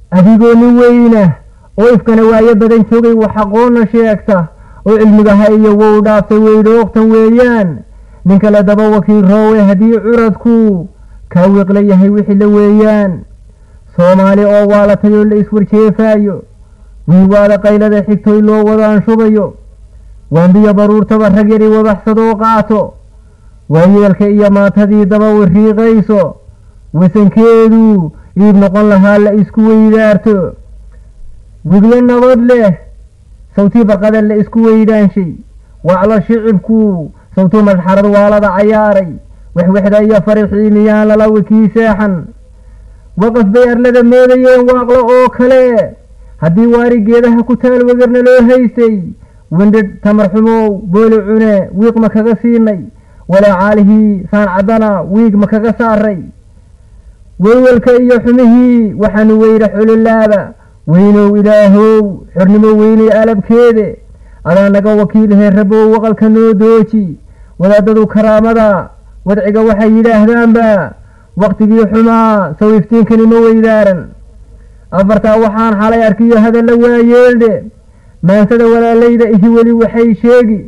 adigoo nin weyna oo ifkana waayo badan joogay wax aqoonna sheegta oo cilmigaha iyo wow dhaaftay weydhoogtan weeyaan nin kale daba wakiil roowe haddii curadku kaa wiiqla yahay wixii la weeyaan soomaali oo waalatay oo la iswarjeefaayo wiiwaada qaylada xigtoy loo wadaan shubayo waanbiyo baruurtaba rag yari wadaxsadoo qaato waayeelka iyo maatadii daba wariiqayso wasankeedu iib noqon lahaa la isku weydaarto gudyo nabad leh sawtii barqada la isku weydaanshay waclo shicibku sawtuu madxarad waalada cayaaray wexwexda iyo farixii miyaan lala wikii seexan waqaf bay arlada moodayeen waaqlo oo kale haddii waari geedaha ku taal wegarna loo haystay windhidh tamar xumow booli cune wiiq ma kaga siinay walaacaalihii saan caddana wiig ma kaga saaray weywalka iyo xumihii waxaanu weyra xulilaaba weynow ilaahow xornimo weynay alabkeede adaa naga wakiilhe rabow waqalka noo dooji wadaadadu karaamada wadciga waxay yidhaahdaanba waktigii xumaa saw iftiinkani ma weydaaran afartaa waxaan xalay arkiyo hadalla waayeeldhe maansada walaalayda ihi weli waxay sheegi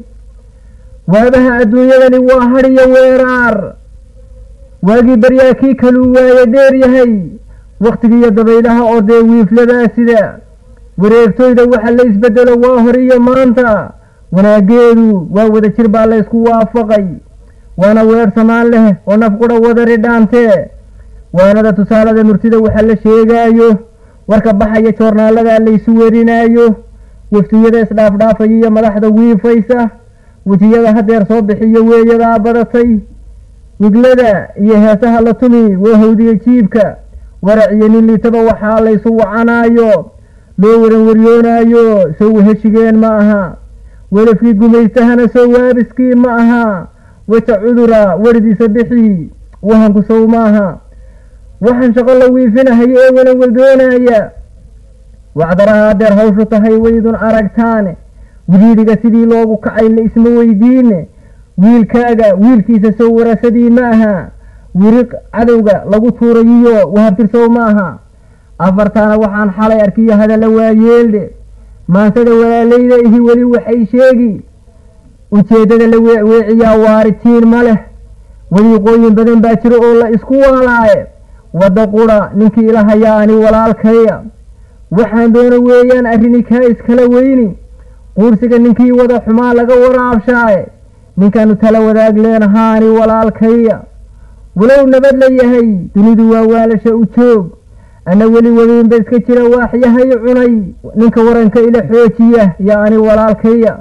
waabaha adduunyadani waa hadhiyo weeraar waagii baryaa kii kaluu waaye dheer yahay wakhtigiiyo dabaylaha oo dee wiifladaa sida wareegtoyda waxa la isbedelo waa hor iyo maanta wanaageedu waa wada jir baa la ysku waafaqay waana weer samaan leh oo nafqudha wadari dhaantee waanada tusaalada murtida waxa la sheegaayo warka baxaya joornaaladaa laysu werinaayo waftiyada isdhaafdhaafaya iyo madaxda wiifaysa wejiyada hadeer soo bixiyo weeyadaa badatay wiglada iyo heesaha la tumi waa hawdiya jiibka warac iyo nin liitaba waxaa laysu wacanaayo loo waran waryoonaayo sow heshigeen ma aha welafkii gumaystahana sow waabiskii ma aha waja cudura weridiisa bixii wahanku sow maaha waxaan shaqo la wiifinahayo ee wala waldoonaya wacdaraha hadeer hawshu tahay waydun aragtaane widiidiga sidii loogu kacay la isma weydiine wiilkaaga wiilkiisa sow warasadii ma aha wiriq cadowga lagu tuurayiyo wahabtirsow ma aha afartaana waxaan xalay arkiyo hadalla waayeeldhe maansada walaalayda ihi weli waxay sheegi ujeeddada la weeciyaa waaritiin ma leh wadiiqooyin badan baa jiro oo la isku waalaaye wadda qudha ninkii ila hayaa ani walaalkaya waxaan doona weeyaan arrini kaa iskala weyni quursiga ninkii wada xumaa laga waraabshaaye ninkaanu tala wadaag leenahaani walaalkaya walow nabad la yahay dunidu waa waalasha u joog ana weli wadiinba iska jira waaxyahay cunay ninka waranka ila xoojiya yaa ani walaalkaya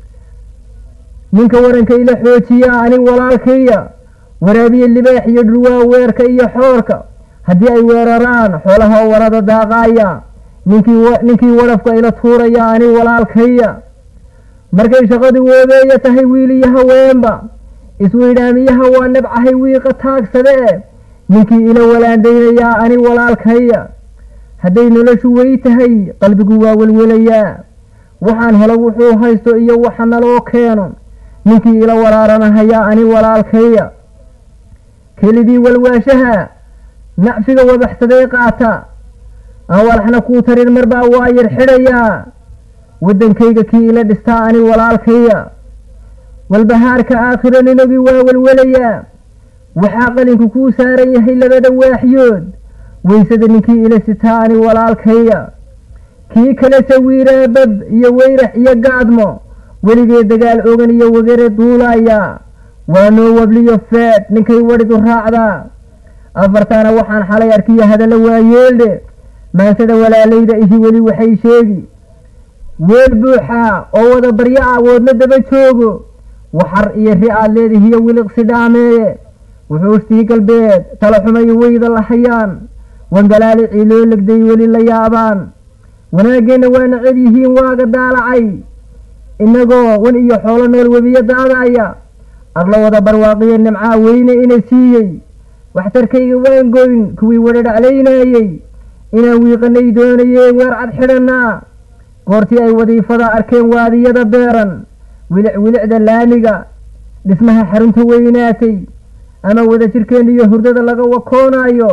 ninka waranka ila xoojiya ani walaalkaya waraabiye libaax iyo dhulwaa weerka iyo xoorka haddii ay weeraraan xoolaha warada daaqaaya ninkii ninkii wadhafka ila tuuraya ani walaalkaya markay shaqadii woobeeya tahay wiil iyo haweenba isweydhaamiyaha waa nabcahay wiiqa taagsade ninkii ila walaandaynayaa ani walaalkaya hadday noloshu wey tahay qalbigu waa welwelayaa waxaan helo wuxuu haysto iyo waxa naloo keeno ninkii ila waraaranahayaa ani walaalkaya kelidii walwaashaha nacfiga wadaxsadee qaata aan walaxna kuu tarin marbaa waa yar xidhayaa waddankayga kii ila dhistaa ani walaalkaya walbahaarka aakhiro ninogii waa welwelayaa waxaa qalinku kuu saaran yahay labada waaxyood weysada ninkii ila sitaa ani walaalkaya kii kale sawiiraa bab iyo weyrax iyo gaadmo weligee dagaal ogan iyo wagare duulaya waa noo wabliyo feedh ninkay wadhidu raacdaa afartaana waxaan xalay arkiyo hadalla waayeeldhe maansada walaalayda ihi weli waxay sheegi weel buuxa oo wada baryo ah woodna daba joogo waxar iyo ri aad leedihiyo wiliqsi dhaameeye wuxuustii galbeed tala xumayo weyda la hayaan wangalaalicii loo legday weli la yaabaan wanaaggeenna waa nacab yihiin waaga daalacay innagoo wan iyo xoolo nool webiyo daadaya adla wada barwaaqiyo nimcaa weyne ina siiyey waxtarkayga waan goyn kuwii wada dhaclaynaayey inaan wiiqanay doonayeen weer cad xidhanaa goortii ay wadiifada arkeen waadiyada beeran wilic wilicda laamiga dhismaha xarunta weynaatay ama wada jirkeen iyo hurdada laga wakoonaayo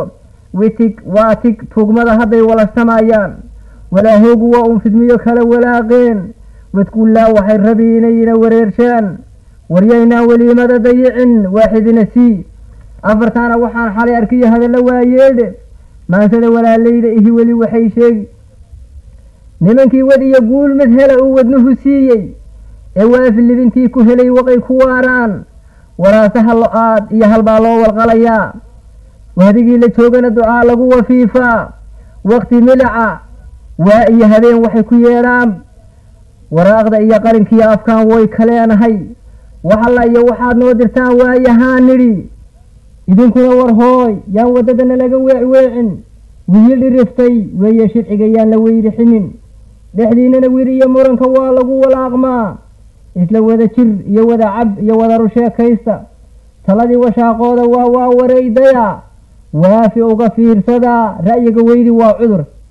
witig waatig tugmada hadday walashtamayaan walaahoogu waa uun fidmiyo kala walaaqeen wadkullaa waxay rabi inayna wareershaan waryaynaan weliimada dayicin waaxidina sii afartaana waxaan xalay arkiyo hadallo waayeedhe maansada walaalayda ihi weli waxay sheegi nimankii wad iyo guul mid hela uu wadnuhu siiyey ee waafi libintii ku helay waqay ku waaraan waraasaha lo-aad iyo halbaa loo walqalayaa wahdigii la joogana ducaa lagu wafiifaa waqti milica waa iyo habeen waxay ku yeedhaan waraaqda iyo qarinkiiyo afkaan way kaleenahay waxalla iyo waxaad noo dirtaan waayahaan nidhi idinkuna war hooy yaan waddadana laga weecweecin wiyi dhiriftay weeye shirciga yaan la weyrixinin dhexdiinana wir iyo muranka waa lagu walaaqmaa isla wada jir iyo wada cab iyo wada rusheekaysta taladii washaaqooda waa waa wareydaya waafi uga fiirsadaa ra'yiga weydi waa cudur